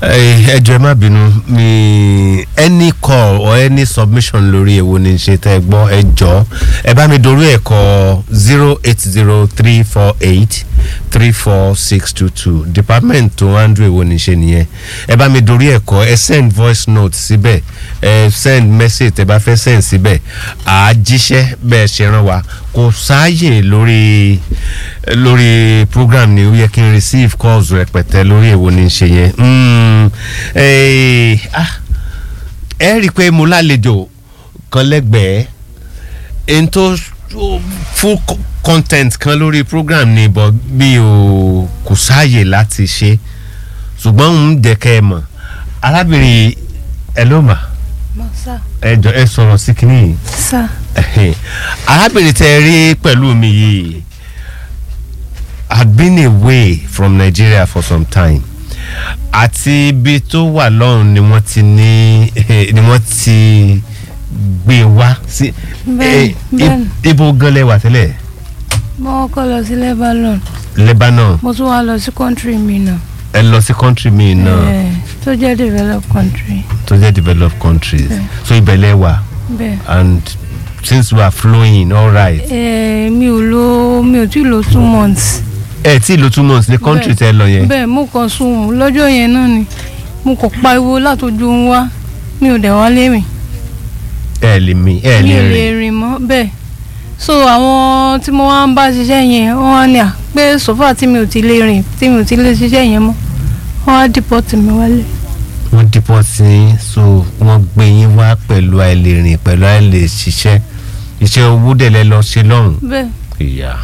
ẹ jọ̀ọ́ ẹ má bínú mi any call or any submission lórí èwo ni ṣe tẹ́ ẹ gbọ́ ẹ jọ̀ọ́ ẹ bá mi dorí ẹ̀ kọ zero eight zero three four eight three four six two two department tó handle èwo ni ṣe nìyẹn ẹ bá mi dorí ẹ̀ kọ ẹ send voice note síbẹ̀ ẹ send message tẹ́ bá fẹ́ send síbẹ̀ à á jíṣẹ́ bẹ́ẹ̀ ṣe rán wa kò sáàyè lórí lórí program ni ó yẹ kí n receive calls rẹpẹtẹ lórí èwo ni ṣe yẹn Mm, eh, ah, ẹ rí i pé mo lálejò kan lẹ́gbẹ̀ẹ́ ẹni tó full co- content kan lórí program ni but mi ò kò sáàyè láti ṣe ṣùgbọ́n ń jẹ́ kẹ́ ẹ mọ̀ arábìnrin ẹ ló mà Mo sá. ẹ jọ ẹ sọ̀rọ̀ sí kinní yìí Sá. Ẹhìn. arábìnrin tẹ rí pẹ̀lú mi yìí had been away from Nigeria for some time àti ibi tó wà lọ́run ni wọ́n ti ní ni wọ́n ti gbé wá sí Bẹ́ẹ̀, eh, bẹ́ẹ̀. i- ibo gan lẹ wà tẹ́lẹ̀ Mo kọ́ lọ sí Lebanon. Lebanon Mo tún wá lọ sí country mi náà. ẹ lọ sí country mi náà Eh, Tó jẹ́ developed country. tó jẹ́ developed countries Bẹ́ẹ̀. so ibẹ̀ lẹ wà Bẹ́ẹ̀. and since we are flowing all right Eh, Mi ò lo mi ò tí ì lo two months. ẹ tí lo two months ní country tẹ lọ yẹn Bẹ́ẹ̀ mo kàn sùn lọ́jọ́ yẹn náà ni. Mo kàn pariwo látọjú ń wá. Mi ò dẹ̀ wá lérìn. ẹ lè mi ẹ Mi lè ò rìn. lè rìn mọ́ bẹ́ẹ̀. So àwọn tí mo wá ń bá ṣiṣẹ́ yẹn wọ́n wá ní à pé sọ́fà tí mi ò ti lè rìn tí mi ò ti lè ṣiṣẹ́ yẹn mọ́. Wọ́n á dìpọ́tì mi wálé. wọ́n dípọ̀ sí i so wọ́n gbé yín wá pẹ̀lú àìlèrìn pẹ̀lú àìlè ṣiṣẹ́ iṣẹ́ owó dẹ̀ lẹ lọ ṣe lọ́hùn. Bẹ́ẹ̀. ìyá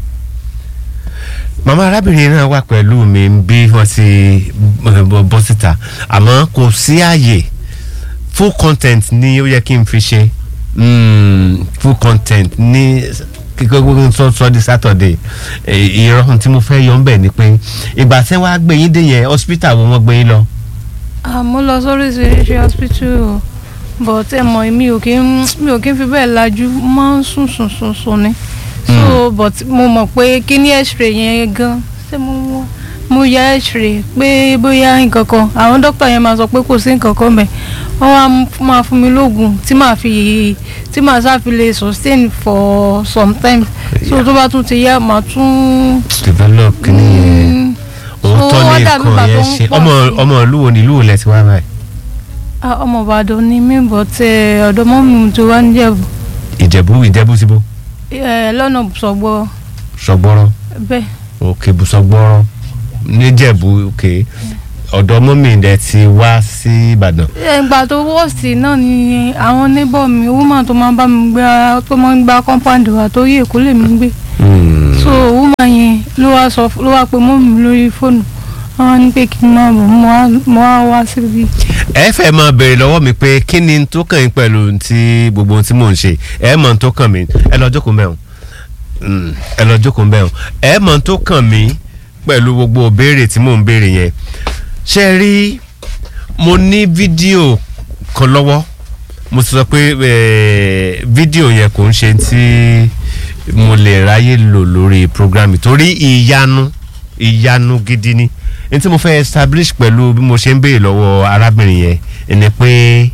màmá arábìnrin náà wà pẹ̀lú mi bí wọ́n ti eh, bọ́ bọ́ síta àmọ́ kò sí àyè full content ni ó yẹ kí n fi ṣe Mm, full content ní kíkọ́ gbogbo sọ sọ di Saturday Eh, ìrọ̀rùn tí mo fẹ́ yọ ń bẹ̀ ni pé ìgbà tí wọ́n á gbé yín dé yẹn hospital wo wọ́n gbé yín lọ. àmọ́ lọ sóríṣiríṣi hospital o but ẹ mọ̀ mi ò kí ń mi ò kí ń fi bẹ́ẹ̀ lajú mo máa ń sùn sùn sùn sùn ni so but mo mọ̀ pé kí ní x-ray yẹn gan ṣé mo mo mo ya x-ray pé bóyá nǹkan kan àwọn dókítà yẹn máa sọ pé kò sí nǹkan kan bẹ́ẹ̀ wọ́n wá m- máa fún mi lóògùn tí màá fi tí màá sáfi lè sustain for some time so tó bá tún ti yá màá tún. develop kìíní yẹn Mm, òótọ́ so ní wọ́n dàbí nǹkan ìgbà yẹn tó ń ṣe pọ̀ ọmọ sí. ọmọ ìlú wo ni ìlú wo lẹ ti wá báyìí. Ah, ọmọ ìbàdàn ni mí bọ̀ tẹ ọ̀dọ́ mọ́ mi tó wá níjẹ̀bù ìjẹ̀bú ìjẹ̀bú síbó Eh, lọ́nà sọ̀gbọ́ sọgbọ́rọ́ bẹ́ẹ̀ òkè bùsọgbọ́rọ́ níjẹ̀bú òkè ọ̀dọ̀ mọ́mì rẹ̀ ti wá sí ìbàdàn. ìgbà tó wọ́ọ̀sì náà ni àwọn níbọ̀ mi woman tó máa bá mi gbá tó máa ń gbá compound wa tó yí èkó lè mi gbé so woman yẹn ló wá sọ ló wá pe mọ́ mi lórí fóònù wọ́n ní pé kí n máa bọ̀ mo wá- mo wá wá síbi ẹ fẹ́ máa béèrè lọ́wọ́ mi pé kí ni tó kàn yín pẹ̀lú ti gbogbo ohun tí mò ń ṣe ẹ mọ̀ ohun tó kàn mí ẹ lọ jókòó mẹ́wọ̀n Mm, ẹ lọ jókòó mẹ́wọ̀n ẹ mọ̀ ohun tó kàn mí pẹ̀lú gbogbo ìbéèrè tí mò ń béèrè yẹn ṣe rí mo ní fídíò kan lọ́wọ́ mo ti sọ pé eh, fídíò yẹn kò ń ṣe tí mo lè ráyè lò lórí programme torí ìyanu ìyanu gidi ni n tí mo fẹ́ establish pẹ̀lú bí mo ṣe ń béèrè lọ́wọ́ arábìnrin yẹn ni pé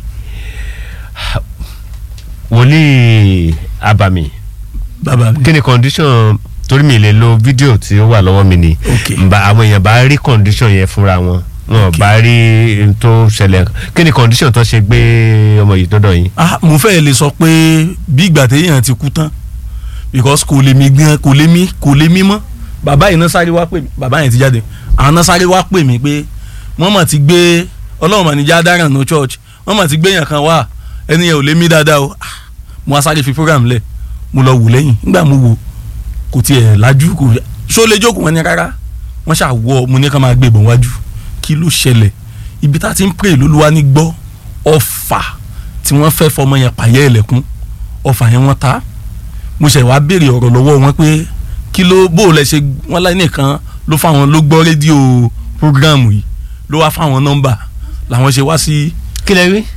wòlíì abàmì bàbá mi kí ni condition torí mi lè lo fídíò tí ó wà lọ́wọ́ mi ni Ok. Nba àwọn èèyàn bá rí condition yẹn fúnra wọn wọn Ok. bá rí n tó ṣẹlẹ̀ kí ni condition tó ṣe gbé ọmọ yìí dọ́dọ̀ yín. ah mo fẹ́ lè sọ pé bí ìgbà téèyàn ti kú tán because kò lè mí gan kò lè mí kò lè mí mọ́ bàbá yìí náà sáré wá pè mí bàbá yẹn ti jáde àwọn náà sáré wá pè mí pé wọ́n mà ti gbé ọlọ́run mà ní já dáràn no church wọ́n mà ti gbé yàn kan wá ẹni yẹn ò lè mí dáadáa o ah mo wá sáré fi program lẹ̀ mo lọ wò lẹ́yìn nígbà mo wò kò tiẹ̀ lajú kò ṣó lè jókòó wọn ni rárá wọ́n ṣàwọ̀ mo ní ká máa gbé ìbọn wájú kí ló ṣẹlẹ̀ ibi tá a ti ń pray lólúwa ní gbọ́ ọfà tí wọ́n fẹ́ fọmọ yẹn pààyẹ́ ẹ̀lẹ́kún ọfà yẹn wọ́n ta mo ṣẹ̀ wá béèrè ọ̀rọ̀ lọ́wọ́ wọn pé kí ló bó o lẹ ṣe wọ́n láì nìkan ló fáwọn ló gbọ́ rédíò prógráàmù yìí ló wá fáwọn nọ́mbà làwọn ṣe wá sí kí lẹ wí.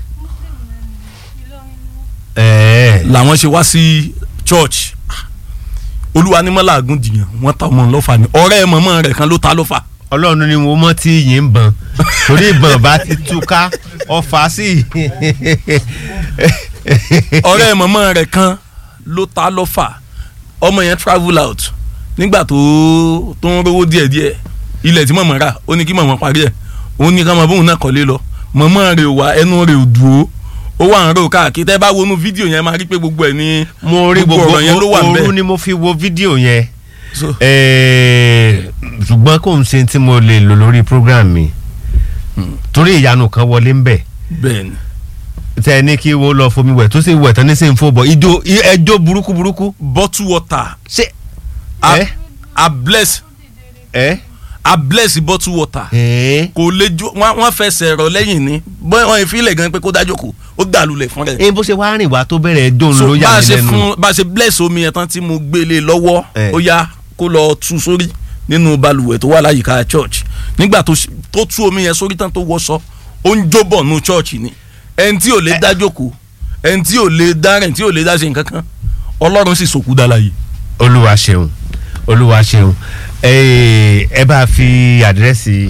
ẹ̀ẹ́ làwọn ṣe wá sí church olúwa ní mọ́lá àgùndìyàn wọ́n ta ọmọ lọ́fà ni ọ̀rẹ́ mọ̀mọ́ rẹ̀ kan ló ta lọ́fà ọlọ́run ni mo mọ́ tí yìí ń bọ̀n torí ìbọn bá ti túká ọfà sí. ọ̀rẹ́ mọ̀mọ́ rẹ̀ kan ló ta lọ́fà ọmọ yẹn travel out nígbà tó tó ń rówó díẹ̀díẹ̀ ilẹ̀ tí mọ̀mọ́ rà ó ní kí mọ̀mọ́ parí ẹ̀ ó ní ká mọ̀ bóun náà kọ́lé lọ mọ̀mọ́ rẹ̀ ò wá ẹnu rẹ̀ ò dúró ó wà ń rò káàkiri tẹ́ bá wọnú fídíò yẹn máa rí pé gbogbo ẹ̀ ní mo rí gbogbo ọ̀rọ̀ yẹn ló wà òru ńbẹ̀ ni mo fi wo fídíò yẹn So, Eh, ṣùgbọ́n kò ń ṣe tí mo lè lò lórí program mi torí ìyanu kan wọlé ń bẹ̀ bẹ́ẹ̀ ni tẹ ẹ ní kí wọ́n lọ fomi wẹ̀ tó sì wẹ̀ tán ní sí ń fò bọ̀ ìjó ẹjọ́ burúkú burúkú bottle water ṣé a, ẹ a bless ẹ a bless bottle water ẹ kò lè jó wọn wọn fẹsẹ̀ rọ lẹ́yìn ni bóyá wọn ìfilẹ̀ gan pé kó dájọ́ kù ó dàlúlẹ̀ fún rẹ̀ ẹ bó ṣe wá rìn wá tó bẹ̀rẹ̀ dóun so ló bá yà a mí ṣe lẹ́nu fún bá a ṣe bless omi yẹn tán tí mo gbélé lọ́wọ́ Eh. ó yá kó lọ tú sórí nínú balùwẹ̀ tó wà láyìíká church nígbà tó ṣe- tó tú omi yẹn sórí tán tó wọṣọ ó ń jóbọ̀ nù church ni ẹni tí ò lè dá jókòó ẹni tí ò lè dá rìn tí ò lè dá ṣe nǹkan kan ọlọ́run sì sòkú dá láàyè. olúwa ṣeun olúwa ṣeun ẹ ẹ bá fi àdírẹ́sì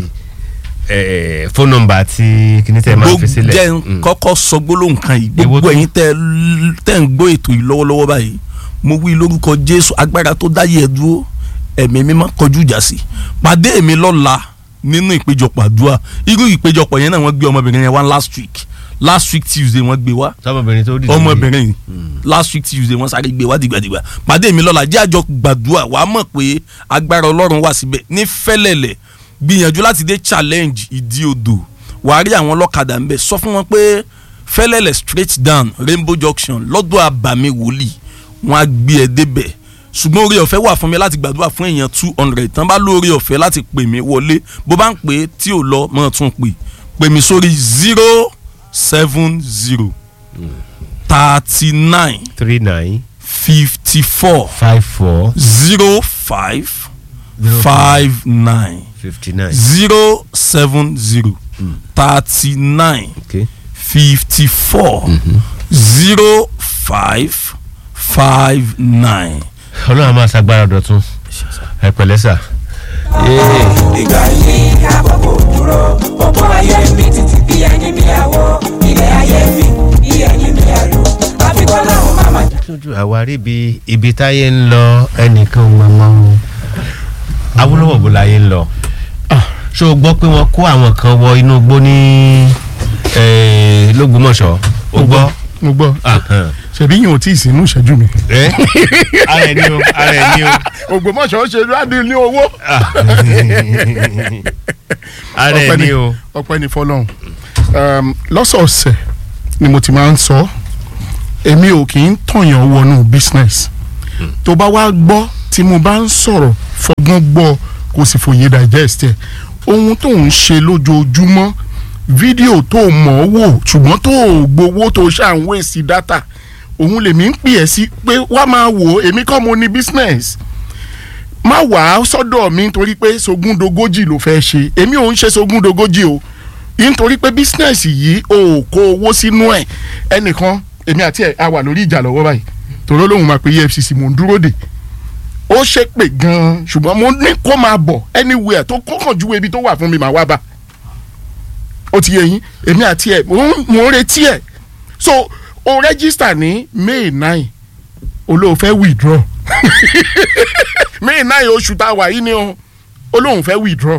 ẹ fóònù nọ́mbà tí kìíní tẹ máa fi sílẹ̀ jẹ́ Mm. kọ́kọ́ sọ gbólóhùn kan yìí Èwo gbogbo tó? ẹ̀yin tẹ́ tẹ́ ń gbọ́ ètò yìí lọ́wọ́lọ́wọ́ báyìí mo wí lórúkọ jésù agbára tó dáyé ẹ dúró ẹ̀mí mímọ́ kọjú ìjà sí pàdé mi lọ́la nínú ìpéjọpọ̀ àdúrà irú ìpéjọpọ̀ yẹn náà wọ́n gbé ọmọbìnrin yẹn wá last week last week tuesday wọ́n gbé wá tọmọbìnrin tó dìde ọmọbìnrin yìí last week tuesday wọ́n sáré gbé wá dìgbàdìgbà pàdé mi lọ́la jẹ́ àjọ gbàdúrà wà á mọ̀ pé agbára ọlọ́run wà síbẹ̀ ní fẹ́lẹ̀lẹ̀ gbìyànjú láti dé challenge ìdí odò wàá rí àwọn ọlọ́kadà ńbẹ sọ fún wọn pé fẹ́lẹ̀lẹ̀ straight down rainbow junction lọ́dọ̀ àbàmì wòlíì wọ́n á gbé ẹ débẹ̀ ṣùgbọ́n orí ọ̀fẹ́ wà fún mi láti gbàdúrà fún èèyàn two hundred tán bá lórí ọ̀fẹ́ láti pè mí wọlé bó bá ń pè é tí ò lọ mọ́ tún pè pè mí sórí zero seven zero thirty nine three nine fifty four five four zero five Zero five nine fifty nine zero seven zero thirty nine okay fifty four zero five five nine. ọlọ́run a máa ṣàgbára dọ̀tun ẹ pẹ̀lẹ́ sà. ìgbà yìí àkókò dúró gbogbo ayé mi títí bí ẹni mi àwọ ilé ayé mi bí ẹni mi àlù àfikún làwọn máma jà. lójú àwárí ibi ibi táyé ń lọ ẹnìkan mọ̀mọ́ o awolowo bó láyé ń lọ ṣé o gbọ́ pé wọ́n kó àwọn kan wọ inú igbó ní eh, lógbómọ̀ṣọ́ o gbọ́ mo gbọ́ Ahan. ṣebí yìí ò tí ì sínú ìṣẹ́jú mi. ẹ ara ẹ ní o ara ẹ ní o ògbómọ̀ṣọ́ ṣe láti ní owó. ara ẹ ní o ọpẹ́ ní fọ́lọ́run Um, lọ́sọ̀ọ̀sẹ̀ ni mo ti máa ń sọ èmi ò kì í tọ̀yàn wọnú business tó bá wá gbọ́ tí mo bá ń sọ̀rọ̀ fọgbọ́n gbọ́ kò sì fòye digest ẹ̀ ohun tó ń ṣe lójoojúmọ́ fídíò tó mọ̀ ọ́ wò ṣùgbọ́n tó o gbowó tó ṣà ń wé sí data òun lèmi ń pè ẹ́ sí pé wá máa wò ó èmi kọ́ mo ní business má wà á sọ́dọ̀ mi nítorí pé sogúndogójì ló fẹ́ ṣe èmi ò ń ṣe sogúndogójì o nítorí pé bísínẹ́sì yìí o ò kó owó sínú ẹ̀ ẹnìkan èmi àti ẹ̀ a wà lórí ìjà lọ́wọ́ báyìí tòró lóun máa pe efcc mò ń dúró dè ó ṣe pé gan-an ṣùgbọ́n mo ní kó máa bọ̀ anywhere tó kọ́kàn ju ibi tó wà fún mi màá wá bá ó ti yé yín èmi àti ẹ̀ mò ń mò ń retí ẹ̀ so o register ní may nine olóòfẹ́ withdraw may nine oṣù tá a wà yìí ni o olóhùn fẹ́ withdraw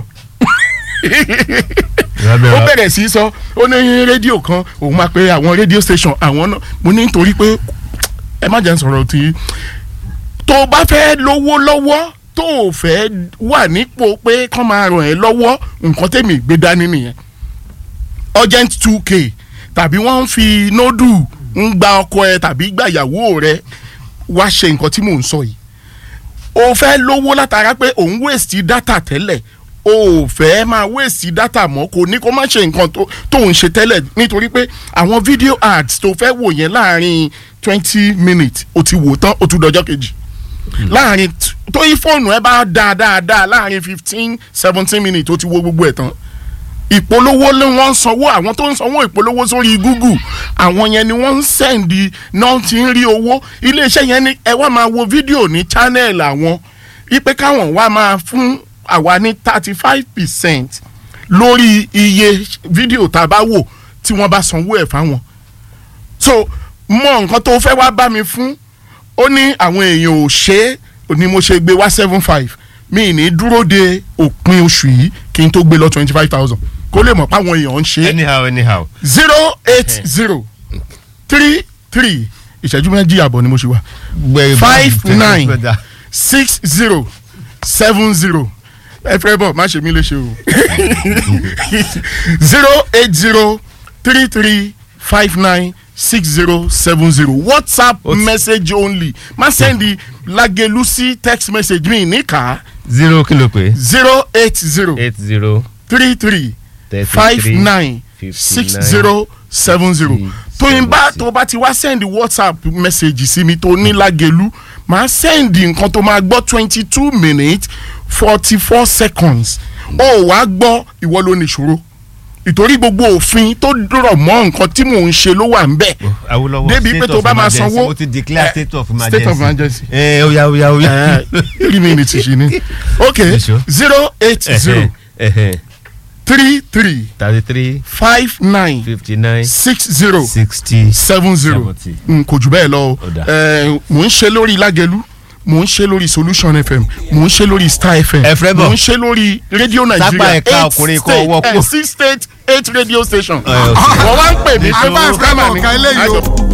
ó bẹ̀rẹ̀ sí í sọ ó ní rédíò kan òun máa pe àwọn rédíò station àwọn náà mo ní nítorí pé ẹ má jẹ́ n sọ̀rọ̀ tí tó o bá fẹ́ lówó lọ́wọ́ tó o fẹ́ wà nípò pé kán máa ràn ẹ́ lọ́wọ́ nǹkan tèmi gbé dání nìyẹn urgent two k tàbí wọ́n ń fi nódù ń gba ọkọ ẹ tàbí gba ìyàwó rẹ wá ṣe nǹkan tí mò ń sọ yìí o fẹ́ lówó látara pé òun waste data tẹ́lẹ̀ o ò fẹ́ máa waste data mọ́ kò ní kó má ṣe nǹkan tó tó ń ṣe tẹ́lẹ̀ nítorí pé àwọn video ads tó fẹ́ wò yẹn láàrin twenty minutes o ti wò tán o tún dọjọ́ kejì láàrin t- tó yí fóònù ẹ bá dáa dáadáa láàrin fifteen seventeen minutes o ti wo gbogbo ẹ̀ tán ìpolówó ló wọ́n ń sanwó àwọn tó ń sanwó ìpolówó sórí google àwọn yẹn ni wọ́n ń sẹ́ǹdì náà ti ń rí owó iléeṣẹ́ yẹn ni ẹ wá máa wo fídíò ní channel àwọn ipe káwọn wá máa fún àwa ní thirty five percent lórí iye fídíò tá a bá wò tí wọ́n bá sanwó ẹ̀ fáwọn so mọ nǹkan tó fẹ́ wá bá mi fún ó ní àwọn èèyàn ò ṣe é ni mo ṣe gbé wá seven five mi ní dúró de òpin oṣù yìí kí n tó gbé lọ twenty five thousand kó lè mọ̀ pé àwọn èèyàn ń ṣe é anyhow anyhow. zero eight zero three three ìṣẹ́jú méjì àbọ̀ ni mo ṣe wá five nine six zero seven zero ẹ fẹ́ bọ̀ má ṣe mí léṣe o zero eight zero three three five nine six zero seven zero whatsapp Ó ti- message only má sẹ́ndì lagelusi text message mi níkà zero kilo pé zero eight zero eight zero three three thirty five three nine six zero seven zero tóyin bá tó bá ti wá sẹ́ndì whatsapp message sí mi tó ní lágẹ̀lú máa sẹ́ndì nǹkan tó máa gbọ́ twenty two minutes forty four seconds ó wàá gbọ́ ìwọ ló ní ìṣòro ìtorí gbogbo òfin tó dúrọ̀ mọ́ nǹkan tí mò ń ṣe ló wà ń bẹ̀ Awolowo débi pé state tó of bá máa emergency. sanwó ó ti declare eh, state of state of emergency. ẹ oya oya oya. three minutes ṣì ni ok You sure? zero eight zero three three thirty three five nine fifty nine six zero sixty seven zero seventy. n kò jù bẹ́ẹ̀ lọ o Ó dáa. Eh, mò ń ṣe lórí lágẹ̀lú mò ń ṣe lórí solution fm mò ń ṣe lórí star fm Ẹ fẹ́ bọ̀. mò ń ṣe lórí radio Sápá nigeria ẹ̀ka ọkùnrin kan ọwọ́ kú. six state eight radio station Ẹ, ó sì. wọ́n wá ń pè mí pé Advance programmer kọ́mọ̀ kan eléyìí o.